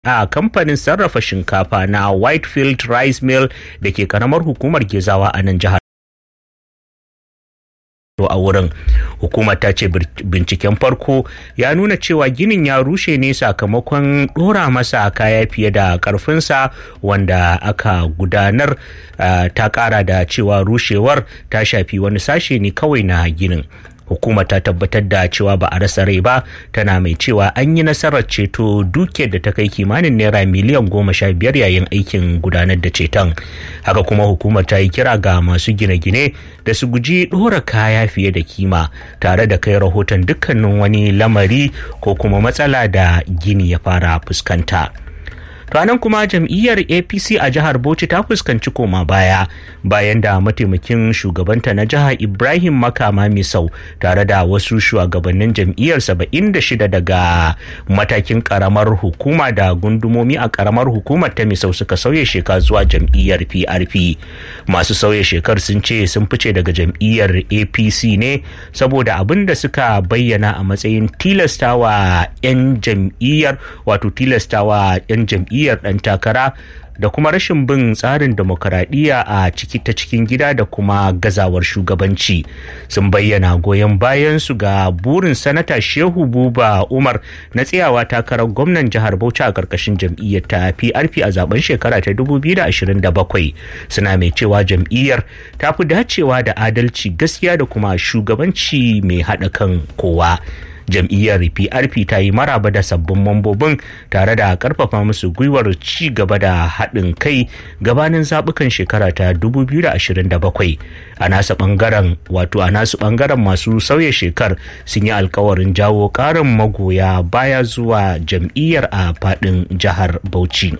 a kamfanin sarrafa shinkafa na whitefield rice mill da ke karamar hukumar gezawa a nan jihar a wurin hukumar ta ce binciken farko ya nuna cewa ginin ya rushe ne sakamakon dora masa kaya fiye da karfinsa wanda aka gudanar ta kara da cewa rushewar ta shafi wani sashe ne kawai na ginin hukumar ta tabbatar da cewa ba a rasa rai ba tana mai cewa an yi nasarar ceto dukiyar da ta kai kimanin naira miliyan goma sha biyar yayin aikin gudanar da ceton haka kuma hukumar ta yi kira ga masu gine-gine da su guji ɗora kaya fiye da kima tare da kai rahoton dukkanin wani lamari ko kuma matsala da gini ya fara fuskanta. ranar kuma jam'iyyar apc a jihar bauchi ta fuskanci koma baya bayan da mataimakin shugabanta na jihar ibrahim makama misau tare da wasu shugabannin jam'iyyar 76 daga matakin karamar hukuma da gundumomi a karamar hukumar ta misau suka sauya sheka zuwa jam'iyyar prp masu sauya shekar sun ce sun fice daga jam'iyyar apc ne saboda abin da suka bayyana a matsayin tilastawa 'yan jam'iyyar wato tilastawa 'yan jam'iyyar jam'iyyar ɗan takara da kuma rashin bin tsarin demokaradiyya a ciki ta cikin gida da kuma gazawar shugabanci sun bayyana goyon bayan su ga burin sanata shehu buba umar na tsayawa takarar gwamnan jihar bauchi a karkashin jam'iyyar ta prp a zaben shekara ta 2027 suna mai cewa jam'iyyar ta fi dacewa da adalci gaskiya da kuma shugabanci mai haɗa kan kowa jam'iyyar prp ta yi maraba da sabbin mambobin tare da karfafa musu gwiwar ci gaba da haɗin kai gabanin zaɓukan shekara ta 2027 a nasa ɓangaren wato a nasu ɓangaren masu sauya shekar sun yi alkawarin jawo ƙarin magoya baya zuwa jam'iyyar a faɗin jihar bauchi.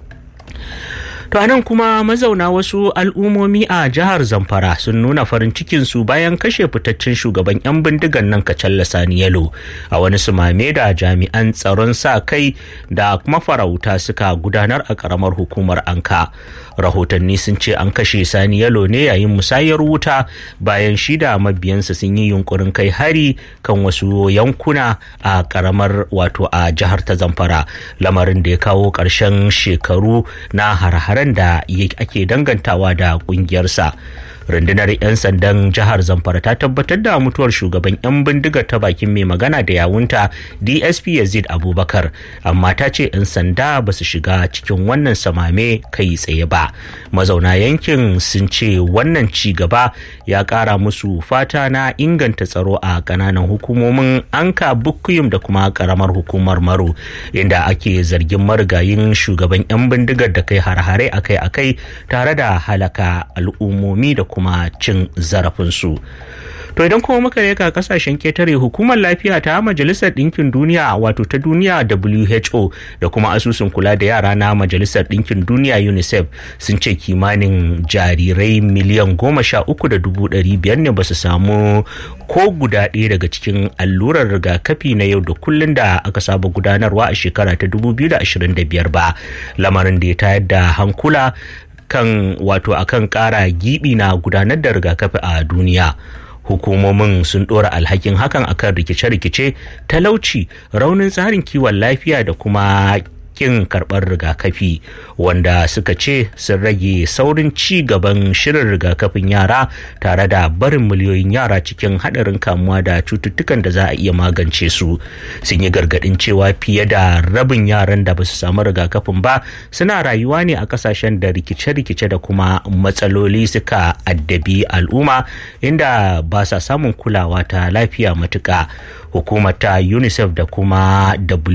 To anan kuma mazauna wasu al'ummomi a jihar Zamfara sun nuna farin cikinsu bayan kashe fitaccen shugaban 'yan bindigan nan Kacalla Sani Yalo a wani sumame da jami'an tsaron sa kai da mafarauta suka gudanar a karamar hukumar Anka. Rahotanni sun ce an kashe Sani Yalo ne yayin musayar wuta bayan shi da mabiyansa sun yi yunkurin kai hari kan wasu yankuna a karamar wato a jihar ta Zamfara lamarin da ya kawo ƙarshen shekaru na har taron da ake dangantawa da kungiyarsa rundunar 'yan sandan jihar zamfara ta tabbatar da mutuwar shugaban 'yan bindigar ta bakin mai magana da yawunta dsp yazid abubakar amma ta ce 'yan sanda ba su shiga cikin wannan samame kai tsaye ba mazauna yankin sun ce wannan ci gaba ya kara musu fata na inganta tsaro a kananan hukumomin anka bukuyum da kuma karamar hukumar maro inda ake zargin marigayin shugaban 'yan bindigar da kai har-hare akai-akai tare da halaka al'ummomi da kuma cin zarafinsu. To idan kuma muka reka kasashen ketare hukumar lafiya ta majalisar ɗinkin duniya wato ta duniya WHO da kuma asusun kula da yara na majalisar ɗinkin duniya UNICEF sun ce kimanin jarirai miliyan goma sha uku da dubu ɗari biyar ne ba su samu ko guda ɗaya daga cikin allurar rigakafi na yau da kullun da aka saba gudanarwa a shekara ta 2025 ba lamarin da ya tayar da hankula kan wato akan ƙara gibi na gudanar da rigakafi a duniya hukumomin sun ɗora alhakin hakan akan rikice-rikice talauci raunin tsarin kiwon lafiya da kuma kin karɓar rigakafi wanda suka ce sun rage saurin ci gaban shirin rigakafin yara tare da barin miliyoyin yara cikin haɗarin kamuwa da cututtukan da za a iya magance su sun yi gargaɗin cewa fiye da rabin yaran da ba su samu rigakafin ba suna rayuwa ne a ƙasashen da rikice-rikice da kuma matsaloli suka addabi al'umma inda ba sa samun kulawa ta lafiya matuƙa hukumar ta unicef da kuma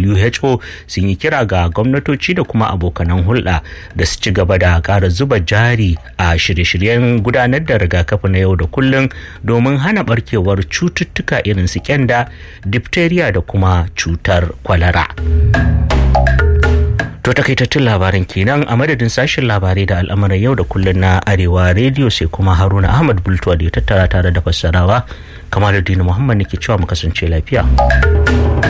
who sun yi kira ga gwamnatoci da kuma abokanan hulɗa da su ci gaba da ƙara zuba jari a shirye-shiryen gudanar da rigakafi na yau da kullum domin hana barkewar cututtuka irin su kyanda diphtheria da kuma cutar kwalara. To takaitattun labaran kenan a madadin sashen labarai da al'amuran yau da kullum na Arewa rediyo sai kuma Haruna Ahmad Bultuwa da ya tattara tare da fassarawa kamar da Muhammad ne ke cewa mu kasance lafiya.